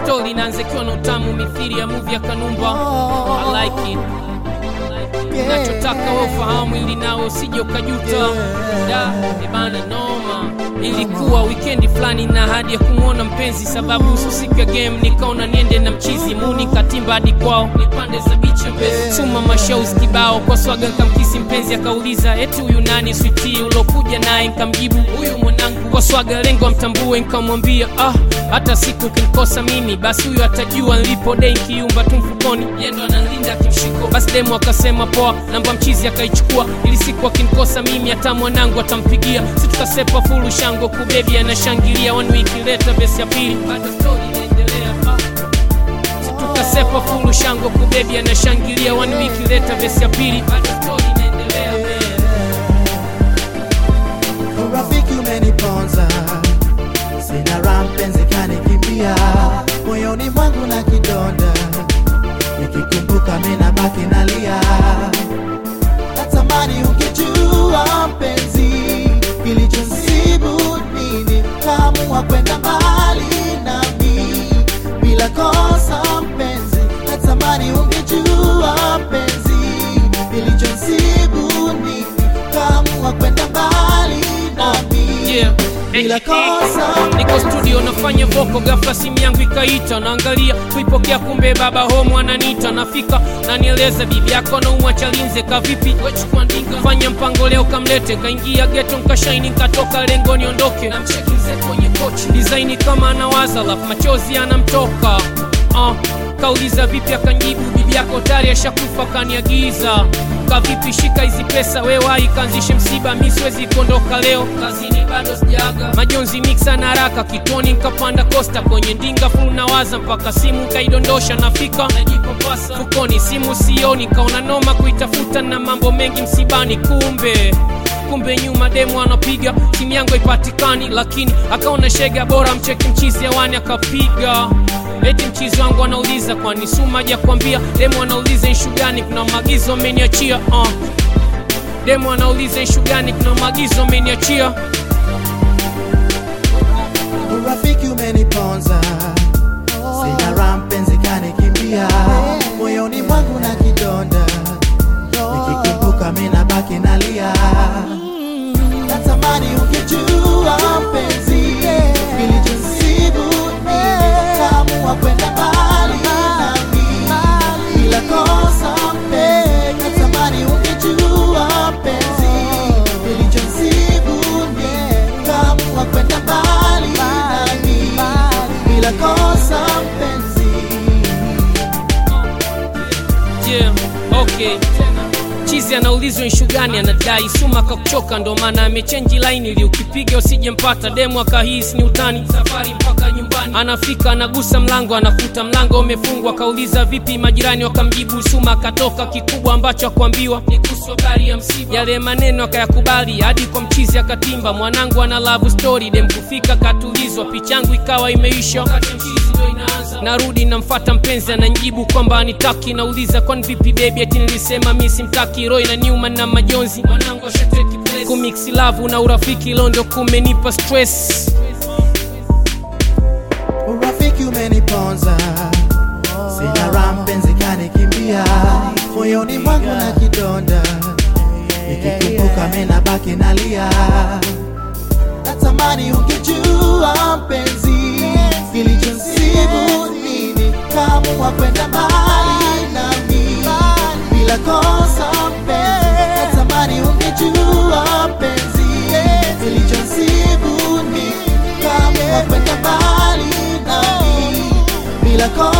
stori inaanzikiwa na utamu mithili ya movie ya Kanumba. I like it. Nachotaka wewe ufahamu ili nawe usije ukajuta. Da, ebana noma. Ilikuwa wikendi fulani na hadi ya kumwona mpenzi, sababu usu siku ya game nikaona niende na mchizi muni katimba hadi kwao ni pande za bichi mbezi chuma mashaus kibao kwa swaga nkamkisi mpenzi akauliza eti huyu nani switi ulokuja naye nkamjibu huyu mwanangu kwa swaga lengo amtambue nkamwambia ah hata siku kinikosa mimi basi huyu atajua nilipo dei nkiumba tu mfukoni yendo analinda kimshiko basi demu akasema poa namba mchizi akaichukua ili siku akinikosa mimi hata mwanangu atampigia si tukasepa fulu shango kubebi anashangilia one week later besi ya pili bado story inaendelea ah tukasepa fulu shango kubebi anashangilia one week later vesi ya pili bado story inaendelea man. urafiki umeniponza sina raha mpenzi kanikimbia moyoni mwangu na kidonda nikikumbuka mina baki nalia natamani ukijua mpenzi kilichonsibu nini kamua kwenda mbali nami bila kosa mpenzi natamani ungejua mpenzi kilichonsibu nini kamua kwenda mbali nami Yeah. bila kosa niko studio nafanya voko gafla simu yangu ikaita naangalia kuipokea kumbe baba homo ananiita nafika nanieleza bibi yako naumwa chalinze kavipi wechukua ndinga fanya mpango leo kamlete kaingia geto nkashaini nkatoka lengo niondoke namchekize kwenye kochi disaini kama anawaza lafu machozi anamtoka uh, kauliza vipi akanjibu bibi yako tayari ashakufa kaniagiza kavipi shika hizi pesa wewai kaanzishe msiba mi siwezi kuondoka leo kazini bado sijaaga majonzi miksa na haraka kitoni nkapanda kosta kwenye ndinga fulu nawaza mpaka simu kaidondosha nafika najipapasa fukoni simu sioni kaona noma kuitafuta na mambo mengi msibani kumbe kumbe nyuma demu anapiga simu yangu haipatikani lakini akaona shega bora mcheki mchizi hewani akapiga eti mchizi wangu anauliza kwani suma ja kuambia demu anauliza ishu gani kuna maagizo ameniachia uh. demu anauliza ishu gani kuna maagizo ameniachia urafiki umeniponza sina raha mpenzi kanikimbia moyoni mwangu na kidonda nikikumbuka mina baki nalia natamani ukijua mpenzi kilichonsibu nini kamua kwenda mbali nami bila kosa mpenzi natamani ukijua mpenzi kilichonsibu nini kamua kwenda mbali nami bila kosa mpenzi yeah, okay chizi anaulizwa ishu gani anadai suma kakuchoka ndo maana amechenji laini ili ukipiga usijempata demu akahisi ni utani safari mpaka nyumbani anafika anagusa mlango anakuta mlango umefungwa akauliza vipi majirani wakamjibu suma akatoka kikubwa ambacho akuambiwa ni kuhusu habari ya msiba yale maneno akayakubali hadi kwa mchizi akatimba mwanangu ana love story dem kufika katulizwa pichangu ikawa imeisha wakati mchizi ndo inaanza narudi namfata mpenzi ananjibu kwamba anitaki nauliza kwani vipi bebi ati nilisema mi simtaki roy na newman na majonzi mwanangu ashateki place. kumiksi lavu na urafiki londo kumenipa stress urafiki umeniponza sina raha mpenzi kanikimbia moyoni mwangu na kidonda nikikumbuka mina baki nalia natamani ungejua mpenzi kilichonsibu nini kamua kwenda mbali nami bila kosa mpenzi natamani ungejua mpenzi kilichonsibu nini kamua kwenda mbali nami bila kosa